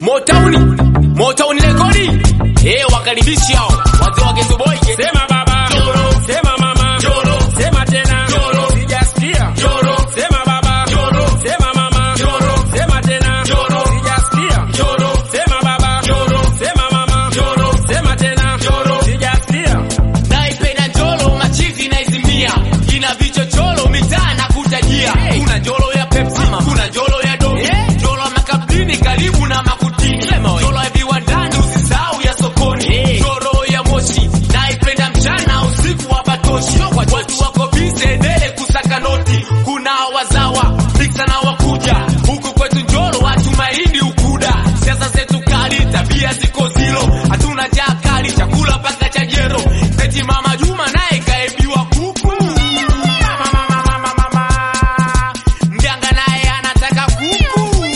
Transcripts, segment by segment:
Motown, Motown rekodi. Eh, wakaribishi hao. Wazee wa Ghetto Boy. Sema baba. Joro. Sema mama. Joro. Sema tena. Joro. Sijasikia. Joro. Sema baba. Joro. Sema mama. Joro. Sema tena. Joro. Sijasikia. Joro. Sema baba. Joro. Sema mama. Joro. Sema tena. Joro. Sijasikia. Naipenda njolo machizi naizimia. Ina vichochoro mitaa na kutajia. Kuna njolo ya Pepsi, kuna njolo ya Domi. Njolo ya makabini karibu na makutini. Njolo ya viwandani usisahau ya sokoni. Njolo ya moshi naipenda mchana usiku wa batoshi. Watu wako bize mbele kusaka noti. Kuna wazawa miksa na wakuja. Huku kwetu njolo watu mahindi ukuda. Siasa zetu kali, tabia ziko zero. Hatuna jaa kali, chakula mpaka cha jero. Eti mama Juma naye kaebiwa kuku. Mama, mama, mama, mama. Mganga naye anataka kuku.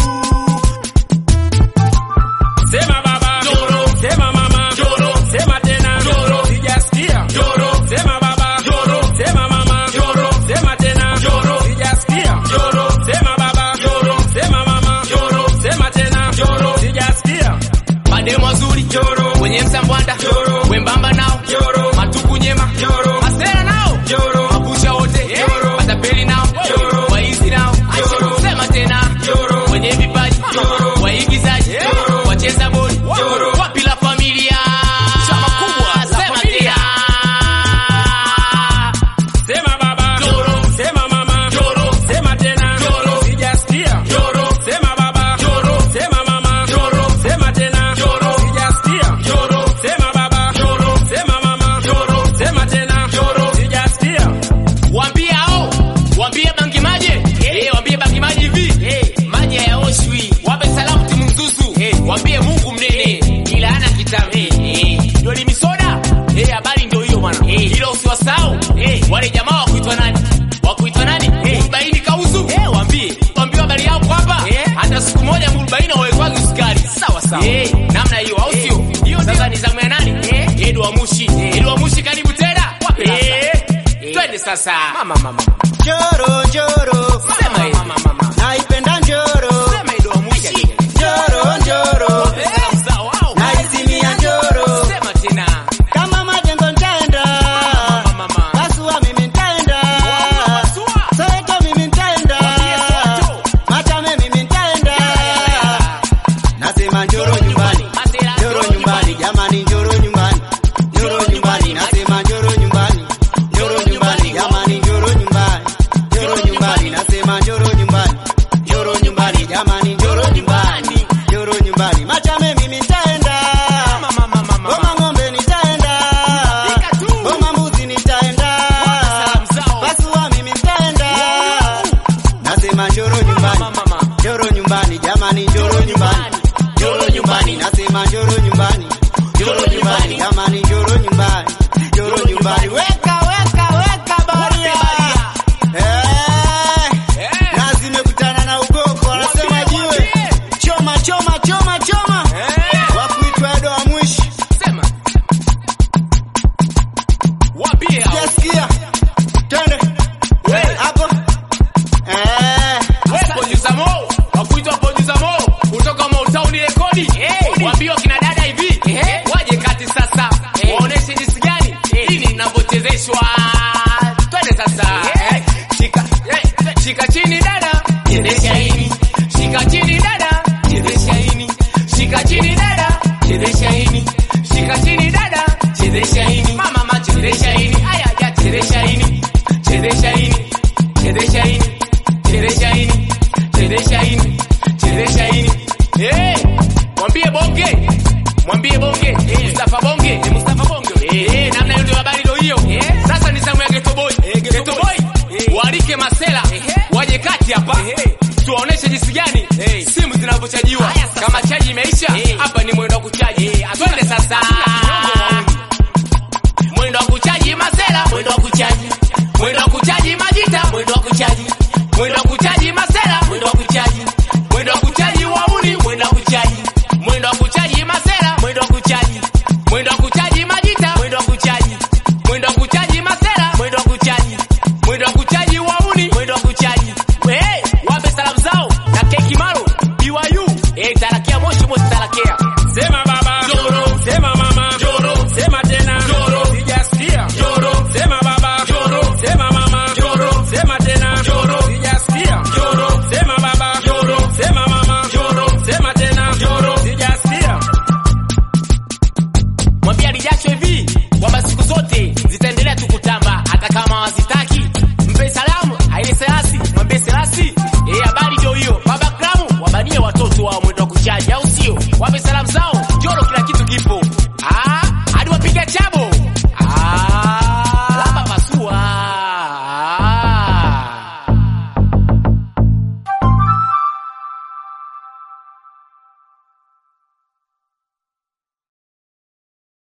Sema baba. Joro. Sema mama. Joro. Sema tena. Joro. Sijasikia. Joro. Sema baba. Joro. Sema mama. Joro. Sema tena. Joro. Sijasikia. Joro. Sema baba. Joro. Sema mama. Joro. Sema tena. Joro. Sijasikia. Mademu wazuri. Joro. Wenye msambwanda. Joro. Wembamba nao. Joro. Matuku nyema. Joro. Masera nao. Joro. Mabusha wote. Joro. Matapeli nao. Joro. Waizi nao. Joro. Sema tena. Joro. Wenye vipaji. Joro. Waigizaji. Joro. Wacheza bodi. Joro. Wapi la familia? Chama kubwa. Sema tena. Sema baba. Joro. Sema mama. Joro. Sema tena. Joro. Sijasikia. Joro. Sema baba. Joro. Sema mama. Joro. Sema tena. Joro. Sijasikia. Joro. Sema baba. Joro. Sema mama. Joro. Sema tena. Joro. Sijasikia. Waambie hao. Waambie bangi maji. Eh, waambie bangi maji hivi. Eh, maji hayaoshwi. Wape salamu timu mzuzu. Eh, waambie Mungu mnene. Ila ana kitabu. Eh, ndio limi soda. Eh, habari ndio hiyo bwana. Eh, hilo usiwasahau. Eh, wale jamaa wa kuitwa nani? Wa kuitwa nani? Eh, Mrubaini kauzu. Eh, waambie. Waambie habari yao kwa hapa. Eh, hata siku moja Mrubaini hawekwazi sukari. Sawa sawa. Eh, namna hiyo au sio? Hiyo sasa ni zamu ya nani? Eh, Edu wa Mushi. Edu wa Mushi karibu tena. Wapi Eh, twende sasa. Mama mama. Njoro, njoro, Sema hivi. Mama mama. naipenda njoro, Sema Edu wa Mushi. njoro, njoro, Eh, mzao wao. naizimia njoro, Sema tena. kama majengo ntaenda, Mama mama. Pasua mimi ntaenda, Pasua. Soweto mimi ntaenda, Machame mimi ntaenda, nasema njoro nyumbani, Masela. njoro nyumbani, jamani njoro nyumbani, njoro nyumbani, nasema njoro nyumbani, njoro nyumbani, jamani njoro nyumbani, njoro nyumbani, nasema njoro nyumbani, njoro nyumbani, jamani njoro nyumbani, njoro nyumbani, Machame mimi ntaenda, Mama mama mama. Boma ng'ombe nitaenda, Pika tu. Boma mbuzi nitaenda, Salamu zao. Pasua mimi nitaenda, nasema njoro nyumbani, Mama mama. njoro nyumbani, jamani njoro nyumbani, njoro nyumbani, nasema njoro nyumbani, njoro nyumbani, jamani njoro nyumbani, njoro nyumbani, weka weka weka baria, eh, Eh. na zimekutana na ugoko, anasema jiwe, choma choma choma choma, Eh. wakuitwa Edo wa mwishi Sema. Waambie hao. Sijasikia. Twende. We. Hapo. Eh. We, producer Mo. Wakuitwa producer Mo. Kutoka Motown rekodi. Waambie wakina dada hivi. Waje kati sasa. Waoneshe jinsi gani. Hii ninavyochezeshwa. Twende sasa. Shika. eh, Shika chini dada. Chezesha hini. Shika chini dada. Chezesha hini. Shika chini dada. Chezesha hini. Shika chini dada. Chezesha hini. Mama mama chezesha hini. Aya ya chezesha hini. Chezesha hini. Chezesha hini. Chezesha hini. Chezesha hini. Chezesha hini. Eh, mwambie bonge. Mwambie bonge. Mustafa bonge. Eh, Mustafa bonge. Eh, namna hiyo ndio habari ndio hiyo. Sasa ni zamu ya Ghetto Boy. Ghetto Boy. Walike Masela. Waje kati hapa. Tuwaoneshe jinsi gani simu zinavyochajiwa. Kama chaji imeisha, hapa